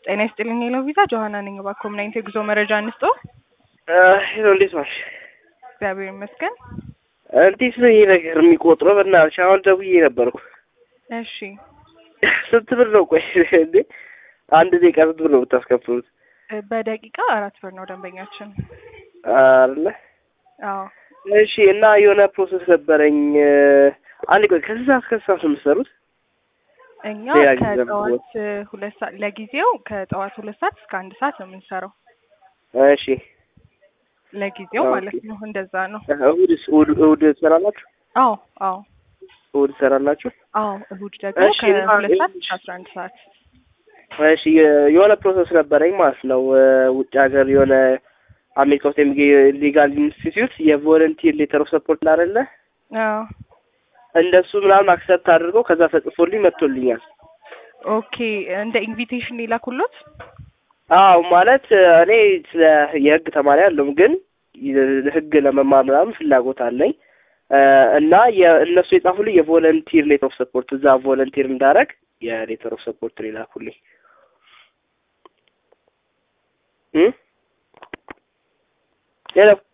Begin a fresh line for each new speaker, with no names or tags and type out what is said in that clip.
ጤና ይስጥልኝ ሄሎ ቪዛ ጆሀና ነኝ። እባክዎ ምን አይነት የጉዞ መረጃ እንስጦ?
ሄሎ እንዴት ዋልሽ?
እግዚአብሔር ይመስገን።
እንዴት ነው ይሄ ነገር የሚቆጥረው? በእናትሽ አሁን ደውዬ ነበርኩ።
እሺ
ስንት ብር ነው? ቆይ እንዴ አንድ ደቂቃ ስንት ብር ነው የምታስከፍሉት?
እ በደቂቃ አራት ብር ነው ደንበኛችን።
አለ
አዎ
እሺ። እና የሆነ ፕሮሰስ ነበረኝ። አንድ ቆይ ከስንት ሰዓት ከስንት ሰዓት ነው የምትሰሩት?
እኛ
ሌላ ጊዜ
ከጠዋት ሁለት ሰዓት ለጊዜው ከጠዋት ሁለት ሰዓት እስከ አንድ ሰዓት ነው የምንሰራው።
እሺ
ለጊዜው
ኦኬ።
ማለት ነው። እንደዛ ነው።
እሑድስ እሑድ እሑድ ትሰራላችሁ?
አዎ አዎ
እሑድ ትሰራላችሁ?
አዎ እሁድ ደግሞ
እሺ፣ እና
ከሁለት ሰዓት
እሺ።
እስከ አስራ አንድ ሰዓት
እሺ የ- የሆነ ፕሮሰስ ነበረኝ ማለት ነው። ውጭ ሀገር የሆነ አሜሪካ ውስጥ የሚገኝ ሊጋል ኢንስቲትዩት የቮለንቲር ሌተር ኦፍ ሰፖርት አይደለ
አዎ
እንደሱ ምናምን አክሰፕት አድርገው ከዛ ተጽፎልኝ መጥቶልኛል።
ኦኬ እንደ ኢንቪቴሽን የላኩሎት
አዎ ማለት እኔ ስለ የህግ ተማሪ አለሁም ግን ህግ ለመማር ምናምን ፍላጎት አለኝ እ እና የእነሱ የጻፉልኝ የቮለንቲር ሌተር ኦፍ ሰፖርት እዛ ቮለንቲር እንዳረግ የሌተር ኦፍ ሰፖርት ነው የላኩልኝ እ ሄሎ